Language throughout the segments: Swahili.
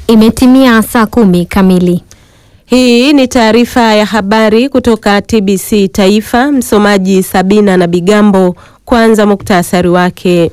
Imetimia saa kumi kamili. Hii ni taarifa ya habari kutoka TBC Taifa. Msomaji Sabina na Bigambo. Kwanza muktasari wake.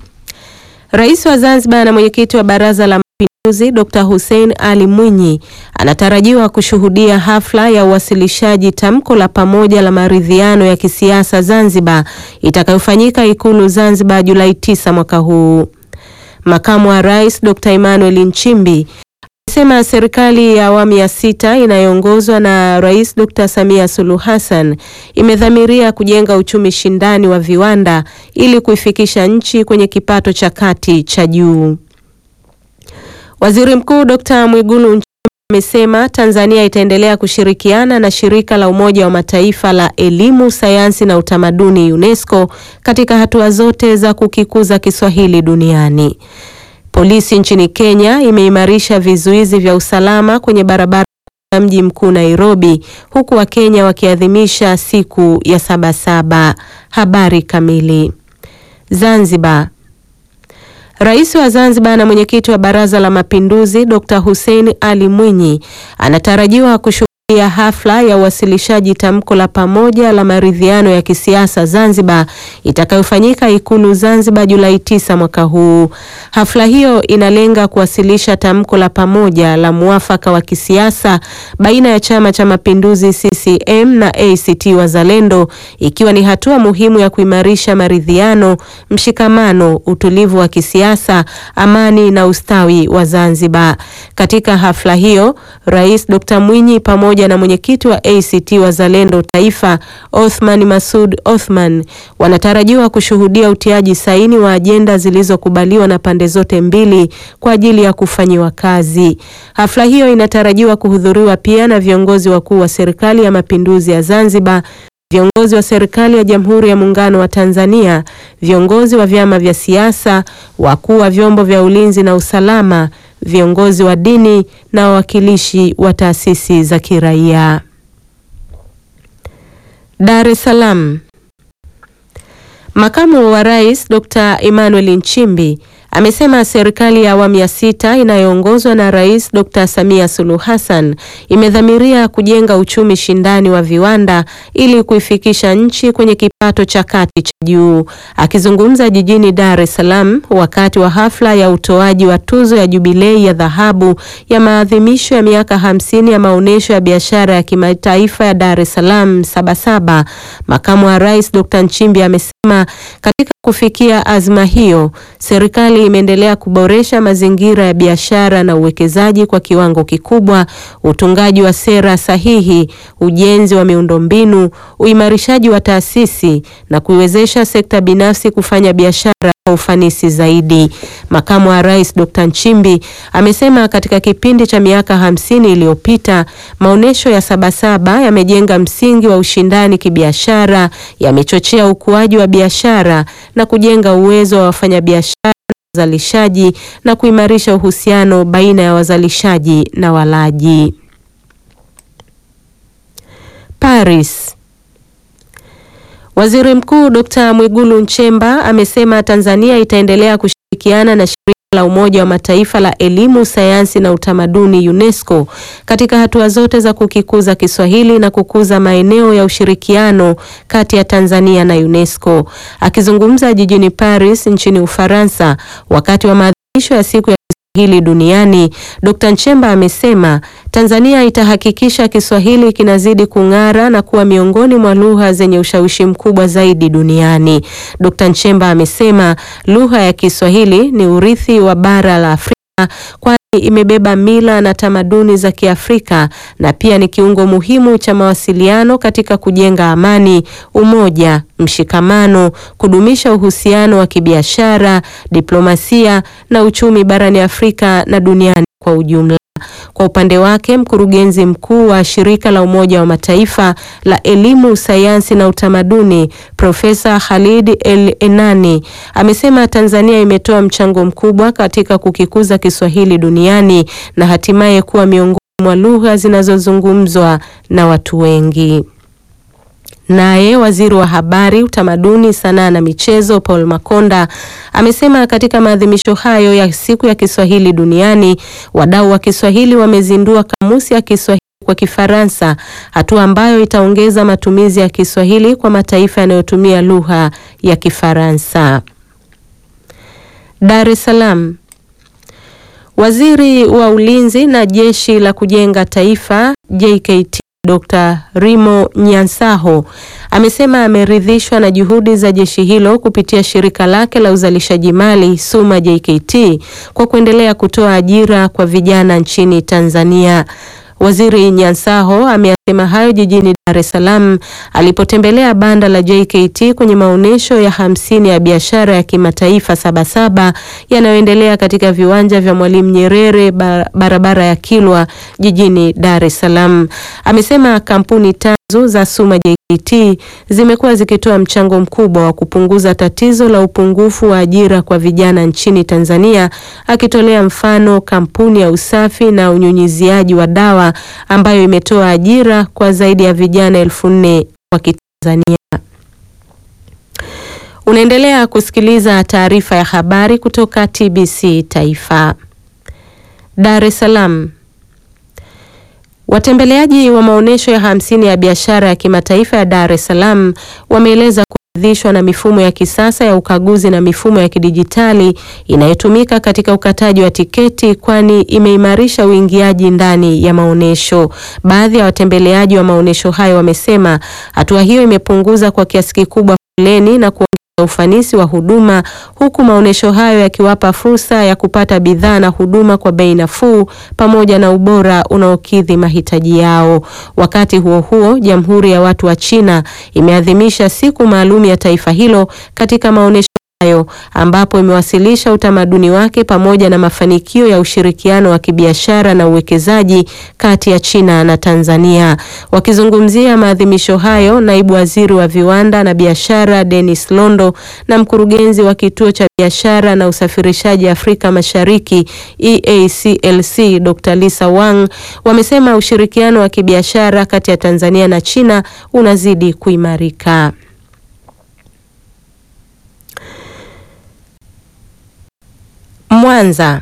Rais wa Zanzibar na mwenyekiti wa Baraza la Mapinduzi Dr. Hussein Ali Mwinyi anatarajiwa kushuhudia hafla ya uwasilishaji tamko la pamoja la maridhiano ya kisiasa Zanzibar itakayofanyika Ikulu Zanzibar Julai 9 mwaka huu. Makamu wa Rais Dr. Emmanuel Nchimbi amesema serikali ya awamu ya sita inayoongozwa na Rais Dr. Samia Suluhu Hassan imedhamiria kujenga uchumi shindani wa viwanda ili kuifikisha nchi kwenye kipato cha kati cha juu. Waziri Mkuu Dr. Mwigulu Nchemba amesema Tanzania itaendelea kushirikiana na shirika la Umoja wa Mataifa la elimu, sayansi na utamaduni UNESCO katika hatua zote za kukikuza Kiswahili duniani. Polisi nchini Kenya imeimarisha vizuizi vya usalama kwenye barabara ya mji mkuu Nairobi, huku Wakenya wakiadhimisha siku ya Sabasaba. Habari kamili. Zanzibar. Rais wa Zanzibar na mwenyekiti wa Baraza la Mapinduzi Dr. Hussein Ali Mwinyi anatarajiwa kushuhudia hafla ya uwasilishaji tamko la pamoja la maridhiano ya kisiasa Zanzibar itakayofanyika Ikulu Zanzibar Julai 9 mwaka huu. Hafla hiyo inalenga kuwasilisha tamko la pamoja la muafaka wa kisiasa baina ya Chama cha Mapinduzi CCM na ACT Wazalendo ikiwa ni hatua muhimu ya kuimarisha maridhiano, mshikamano, utulivu wa kisiasa, amani na ustawi wa Zanzibar. Katika hafla hiyo, Rais Dr. Mwinyi pamoja na mwenyekiti wa ACT Wazalendo Taifa Othman Masud Othman wanatarajiwa kushuhudia utiaji saini wa ajenda zilizokubaliwa na pande zote mbili kwa ajili ya kufanyiwa kazi. Hafla hiyo inatarajiwa kuhudhuriwa pia na viongozi wakuu wa Serikali ya Mapinduzi ya Zanzibar, viongozi wa serikali ya Jamhuri ya Muungano wa Tanzania, viongozi wa vyama vya siasa, wakuu wa vyombo vya ulinzi na usalama, viongozi wa dini na wawakilishi wa taasisi za kiraia. Dar es Salaam. Makamu wa Rais Dr. Emmanuel Nchimbi amesema serikali ya awamu ya sita inayoongozwa na Rais Dr. Samia Suluhu Hassan imedhamiria kujenga uchumi shindani wa viwanda ili kuifikisha nchi kwenye kipato cha kati cha juu. Akizungumza jijini Dar es Salaam wakati wa hafla ya utoaji wa tuzo ya Jubilei ya dhahabu ya maadhimisho ya miaka hamsini ya maonyesho ya biashara ya kimataifa ya Dar es Salaam Sabasaba, makamu wa Rais Dr. Nchimbi amesema katika kufikia azma hiyo, serikali imeendelea kuboresha mazingira ya biashara na uwekezaji kwa kiwango kikubwa, utungaji wa sera sahihi, ujenzi wa miundombinu, uimarishaji wa taasisi na kuiwezesha sekta binafsi kufanya biashara kwa ufanisi zaidi. Makamu wa Rais Dr. Nchimbi amesema katika kipindi cha miaka hamsini iliyopita maonyesho ya Sabasaba yamejenga msingi wa ushindani kibiashara, yamechochea ukuaji wa biashara na kujenga uwezo wa wafanyabiashara na wazalishaji na kuimarisha uhusiano baina ya wazalishaji na walaji. Paris. Waziri Mkuu Dr. Mwigulu Nchemba amesema Tanzania itaendelea kushirikiana na shirika la Umoja wa Mataifa la elimu, sayansi na utamaduni UNESCO katika hatua zote za kukikuza Kiswahili na kukuza maeneo ya ushirikiano kati ya Tanzania na UNESCO. Akizungumza jijini Paris nchini Ufaransa wakati wa maadhimisho ya siku ya Kiswahili duniani, Dr. Nchemba amesema Tanzania itahakikisha Kiswahili kinazidi kung'ara na kuwa miongoni mwa lugha zenye ushawishi mkubwa zaidi duniani. Dr. Nchemba amesema lugha ya Kiswahili ni urithi wa bara la Afrika kwani imebeba mila na tamaduni za Kiafrika na pia ni kiungo muhimu cha mawasiliano katika kujenga amani, umoja, mshikamano, kudumisha uhusiano wa kibiashara, diplomasia na uchumi barani Afrika na duniani kwa ujumla. Kwa upande wake mkurugenzi mkuu wa shirika la Umoja wa Mataifa la elimu, sayansi na utamaduni Profesa Khalid El Enani amesema Tanzania imetoa mchango mkubwa katika kukikuza Kiswahili duniani na hatimaye kuwa miongoni mwa lugha zinazozungumzwa na watu wengi. Naye waziri wa habari, utamaduni, sanaa na michezo Paul Makonda amesema katika maadhimisho hayo ya siku ya Kiswahili duniani, wadau wa Kiswahili wamezindua kamusi ya Kiswahili kwa Kifaransa, hatua ambayo itaongeza matumizi ya Kiswahili kwa mataifa yanayotumia lugha ya Kifaransa. Dar es Salaam. Waziri wa Ulinzi na Jeshi la Kujenga Taifa JKT Dr. Rimo Nyansaho amesema ameridhishwa na juhudi za jeshi hilo kupitia shirika lake la uzalishaji mali Suma JKT kwa kuendelea kutoa ajira kwa vijana nchini Tanzania. Waziri Nyansaho ameyasema hayo jijini Dar es Salaam alipotembelea banda la JKT kwenye maonyesho ya hamsini ya biashara ya kimataifa Sabasaba yanayoendelea katika viwanja vya Mwalimu Nyerere barabara ya Kilwa jijini Dar es Salaam. Amesema kampuni tanzu za Suma JKT zimekuwa zikitoa mchango mkubwa wa kupunguza tatizo la upungufu wa ajira kwa vijana nchini Tanzania, akitolea mfano kampuni ya usafi na unyunyiziaji wa dawa ambayo imetoa ajira kwa zaidi ya vijana elfu nne wa Kitanzania. Unaendelea kusikiliza taarifa ya habari kutoka TBC Taifa. Dar es Salaam. Watembeleaji wa maonyesho ya hamsini ya biashara ya kimataifa ya Dar es Salaam wameeleza kuridhishwa na mifumo ya kisasa ya ukaguzi na mifumo ya kidijitali inayotumika katika ukataji wa tiketi kwani imeimarisha uingiaji ndani ya maonyesho. Baadhi ya watembeleaji wa maonyesho hayo wamesema hatua hiyo imepunguza kwa kiasi kikubwa foleni na kuongeza ufanisi wa huduma huku maonyesho hayo yakiwapa fursa ya kupata bidhaa na huduma kwa bei nafuu pamoja na ubora unaokidhi mahitaji yao. Wakati huo huo, Jamhuri ya Watu wa China imeadhimisha siku maalum ya taifa hilo katika maonyesho hayo ambapo imewasilisha utamaduni wake pamoja na mafanikio ya ushirikiano wa kibiashara na uwekezaji kati ya China na Tanzania. Wakizungumzia maadhimisho hayo, naibu waziri wa viwanda na biashara Dennis Londo na mkurugenzi wa kituo cha biashara na usafirishaji Afrika Mashariki EACLC Dr. Lisa Wang wamesema ushirikiano wa kibiashara kati ya Tanzania na China unazidi kuimarika. Mwanza.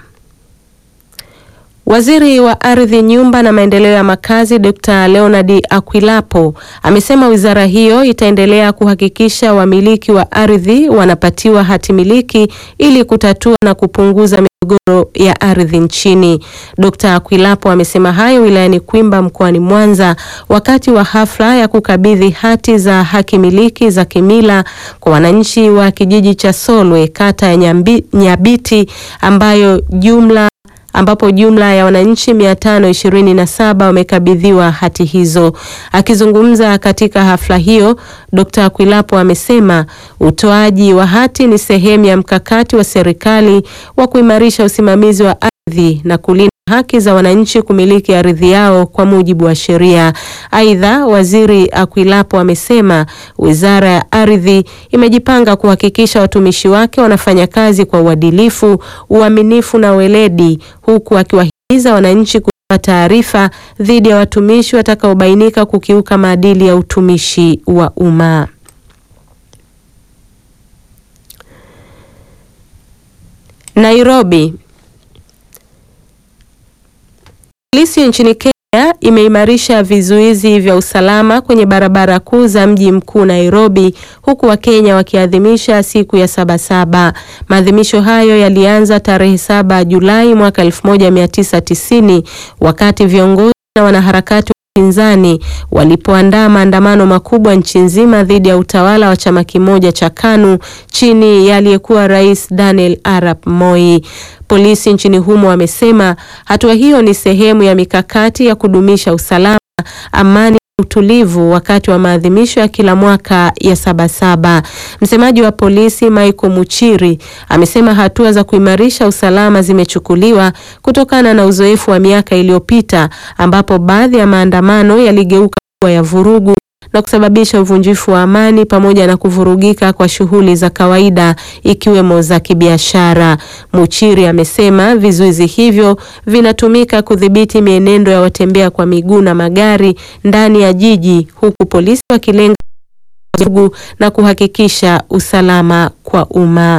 Waziri wa Ardhi, Nyumba na Maendeleo ya Makazi Dr. Leonard Akwilapo amesema wizara hiyo itaendelea kuhakikisha wamiliki wa ardhi wanapatiwa hati miliki ili kutatua na kupunguza migogoro ya ardhi nchini. Dr. Akwilapo amesema hayo wilayani Kwimba mkoani Mwanza wakati wa hafla ya kukabidhi hati za haki miliki za kimila kwa wananchi wa kijiji cha Solwe kata ya Nyambi, Nyabiti ambayo jumla ambapo jumla ya wananchi 527 wamekabidhiwa hati hizo. Akizungumza katika hafla hiyo, Dr. Akwilapo amesema utoaji wa hati ni sehemu ya mkakati wa serikali wa kuimarisha usimamizi wa ardhi na kulinda haki za wananchi kumiliki ardhi yao kwa mujibu wa sheria. Aidha, Waziri Akwilapo amesema Wizara ya Ardhi imejipanga kuhakikisha watumishi wake wanafanya kazi kwa uadilifu, uaminifu na weledi huku akiwahimiza wananchi kutoa taarifa dhidi ya watumishi watakaobainika kukiuka maadili ya utumishi wa umma. Nairobi. Polisi nchini Kenya imeimarisha vizuizi vya usalama kwenye barabara kuu za mji mkuu Nairobi, huku Wakenya wakiadhimisha siku ya Sabasaba. Maadhimisho hayo yalianza tarehe saba Julai mwaka 1990 wakati viongozi na wanaharakati wa upinzani walipoandaa maandamano makubwa nchi nzima dhidi ya utawala wa chama kimoja cha KANU chini ya aliyekuwa Rais Daniel Arap Moi. Polisi nchini humo wamesema hatua hiyo ni sehemu ya mikakati ya kudumisha usalama, amani na utulivu wakati wa maadhimisho ya kila mwaka ya Sabasaba. Msemaji wa polisi Michael Muchiri amesema hatua za kuimarisha usalama zimechukuliwa kutokana na uzoefu wa miaka iliyopita ambapo baadhi ya maandamano yaligeuka kuwa ya vurugu na kusababisha uvunjifu wa amani pamoja na kuvurugika kwa shughuli za kawaida ikiwemo za kibiashara. Muchiri amesema vizuizi hivyo vinatumika kudhibiti mienendo ya watembea kwa miguu na magari ndani ya jiji huku polisi wakilenga vurugu na kuhakikisha usalama kwa umma.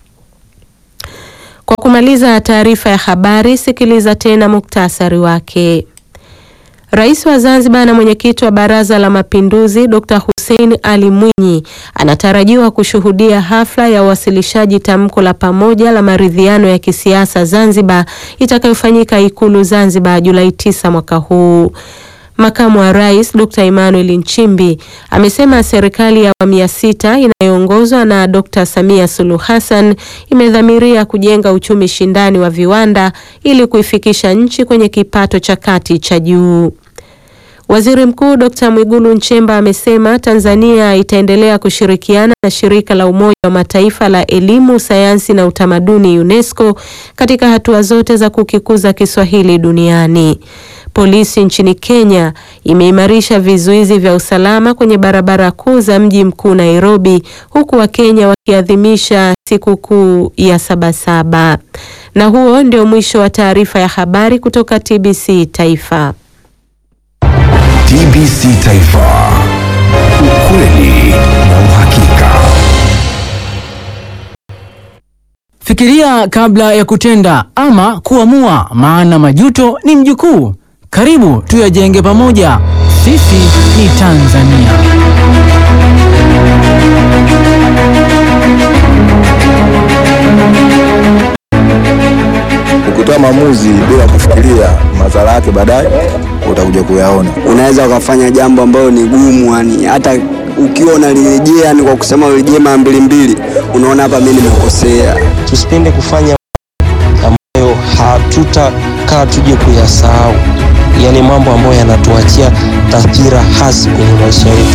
Kwa kumaliza taarifa ya habari, sikiliza tena muktasari wake. Rais wa Zanzibar na mwenyekiti wa Baraza la Mapinduzi Dr. Hussein Ali Mwinyi anatarajiwa kushuhudia hafla ya uwasilishaji tamko la pamoja la maridhiano ya kisiasa Zanzibar itakayofanyika Ikulu Zanzibar Julai 9 mwaka huu. Makamu wa Rais Dr. Emmanuel Nchimbi amesema serikali ya awamu ya sita inayoongozwa na Dr. Samia Suluhu Hassan imedhamiria kujenga uchumi shindani wa viwanda ili kuifikisha nchi kwenye kipato cha kati cha juu. Waziri Mkuu Dr. Mwigulu Nchemba amesema Tanzania itaendelea kushirikiana na shirika la Umoja wa Mataifa la elimu, sayansi na utamaduni UNESCO katika hatua zote za kukikuza Kiswahili duniani. Polisi nchini Kenya imeimarisha vizuizi vya usalama kwenye barabara kuu za mji mkuu Nairobi, huku Wakenya wakiadhimisha sikukuu ya Sabasaba. Na huo ndio mwisho wa taarifa ya habari kutoka TBC Taifa. TBC Taifa. Ukweli na uhakika. Fikiria kabla ya kutenda ama kuamua, maana majuto ni mjukuu. Karibu tuyajenge pamoja. Sisi ni Tanzania. Ukitoa maamuzi bila kufikiria madhara yake baadaye utakuja kuyaona. unaweza ukafanya jambo ambalo ni gumu, yani hata ukiwa unalirejea, yani kwa kusema urejee mara mbili mbili, unaona hapa mimi nimekosea. tusipende kufanya ambayo hatutakaa tuje kuyasahau, yaani mambo ambayo yanatuachia taswira hasi kwenye maisha yetu.